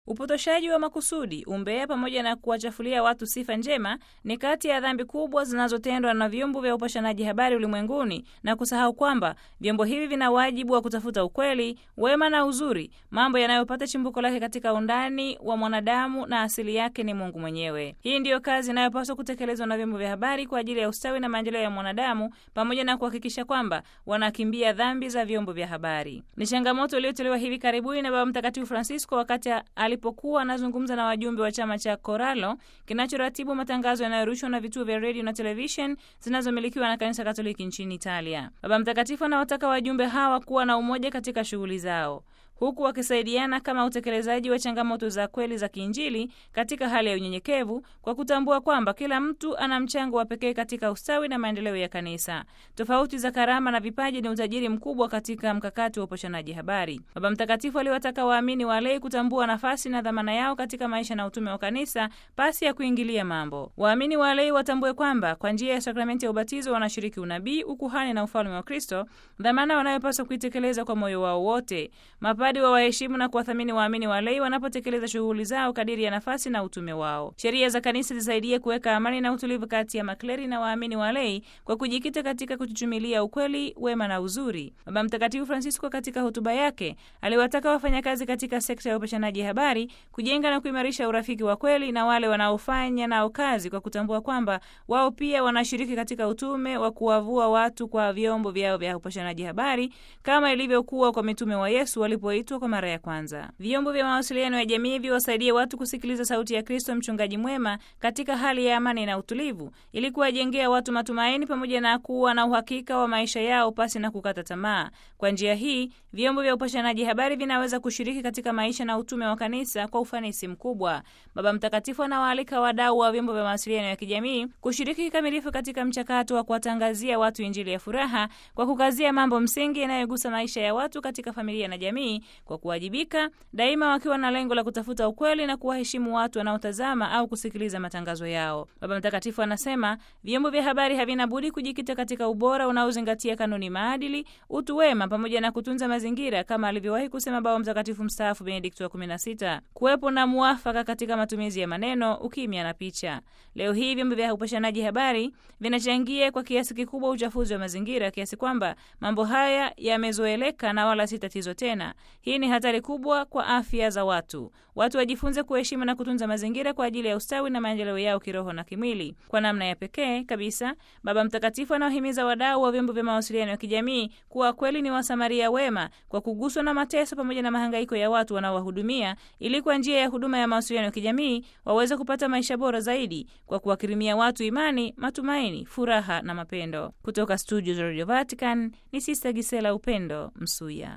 Upotoshaji wa makusudi, umbea, pamoja na kuwachafulia watu sifa njema ni kati ya dhambi kubwa zinazotendwa na vyombo vya upashanaji habari ulimwenguni, na kusahau kwamba vyombo hivi vina wajibu wa kutafuta ukweli, wema na uzuri, mambo yanayopata chimbuko lake katika undani wa mwanadamu na asili yake ni Mungu mwenyewe. Hii ndiyo kazi inayopaswa kutekelezwa na vyombo vya habari kwa ajili ya ustawi na maendeleo ya mwanadamu, pamoja na kuhakikisha kwamba wanakimbia dhambi za vyombo vya habari. Ni changamoto iliyotolewa hivi karibuni na Baba Mtakatifu Francisco wakati alipokuwa anazungumza na wajumbe wa chama cha Coralo kinachoratibu matangazo yanayorushwa na vituo vya redio na televishen zinazomilikiwa na Kanisa Katoliki nchini Italia. Baba Mtakatifu anawataka wajumbe hawa kuwa na umoja katika shughuli zao huku wakisaidiana kama utekelezaji wa changamoto za kweli za kiinjili katika hali ya unyenyekevu, kwa kutambua kwamba kila mtu ana mchango wa pekee katika ustawi na maendeleo ya kanisa. Tofauti za karama na vipaji ni utajiri mkubwa katika mkakati wa upashanaji habari. Baba Mtakatifu aliwataka waamini walei kutambua nafasi na dhamana yao katika maisha na utume wa kanisa pasi ya kuingilia mambo. Waamini walei watambue kwamba kwa njia ya sakramenti ya ubatizo wanashiriki unabii, ukuhani na ufalme wa Kristo, dhamana wanayopaswa kuitekeleza kwa moyo wao wote wa waheshimu na kuwathamini waamini walei wanapotekeleza shughuli zao kadiri ya nafasi na utume wao. Sheria za kanisa zisaidie kuweka amani na utulivu kati ya makleri na waamini walei kwa kujikita katika kuchuchumilia ukweli, wema na uzuri. Baba Mtakatifu Francisco katika hotuba yake aliwataka wafanyakazi katika sekta ya upashanaji habari kujenga na kuimarisha urafiki wa kweli na wale wanaofanya nao kazi kwa kutambua kwamba wao pia wanashiriki katika utume wa kuwavua watu kwa vyombo vyao vya upashanaji habari kama ilivyokuwa kwa mitume wa Yesu walipo kwa mara ya kwanza. Vyombo vya mawasiliano ya jamii viwasaidie watu kusikiliza sauti ya Kristo mchungaji mwema katika hali ya amani na utulivu, ili kuwajengea watu matumaini pamoja na kuwa na uhakika wa maisha yao pasi na kukata tamaa. Kwa njia hii, vyombo vya upashanaji habari vinaweza kushiriki katika maisha na utume wa kanisa kwa ufanisi mkubwa. Baba Mtakatifu anawaalika wadau wa vyombo vya mawasiliano ya kijamii kushiriki kikamilifu katika mchakato wa kuwatangazia watu Injili ya furaha kwa kukazia mambo msingi yanayogusa maisha ya watu katika familia na jamii kwa kuwajibika daima, wakiwa na lengo la kutafuta ukweli na kuwaheshimu watu wanaotazama au kusikiliza matangazo yao. Baba Mtakatifu anasema vyombo vya habari havina budi kujikita katika ubora unaozingatia kanuni, maadili, utu wema pamoja na kutunza mazingira, kama alivyowahi kusema Baba Mtakatifu mstaafu Benedikto wa 16, kuwepo na muafaka katika matumizi ya maneno, ukimya na picha. Leo hii vyombo vya upashanaji habari vinachangia kwa kiasi kikubwa uchafuzi wa mazingira, kiasi kwamba mambo haya yamezoeleka na wala si tatizo tena. Hii ni hatari kubwa kwa afya za watu. Watu wajifunze kuheshimu na kutunza mazingira kwa ajili ya ustawi na maendeleo yao kiroho na kimwili. Kwa namna ya pekee kabisa, Baba Mtakatifu anawahimiza wadau wa vyombo vya mawasiliano ya kijamii kuwa kweli ni wasamaria wema kwa kuguswa na mateso pamoja na mahangaiko ya watu wanaowahudumia, ili kwa njia ya huduma ya mawasiliano ya kijamii waweze kupata maisha bora zaidi kwa kuwakirimia watu imani, matumaini, furaha na mapendo. Kutoka studio za Radio Vatican ni Sista Gisela Upendo Msuya.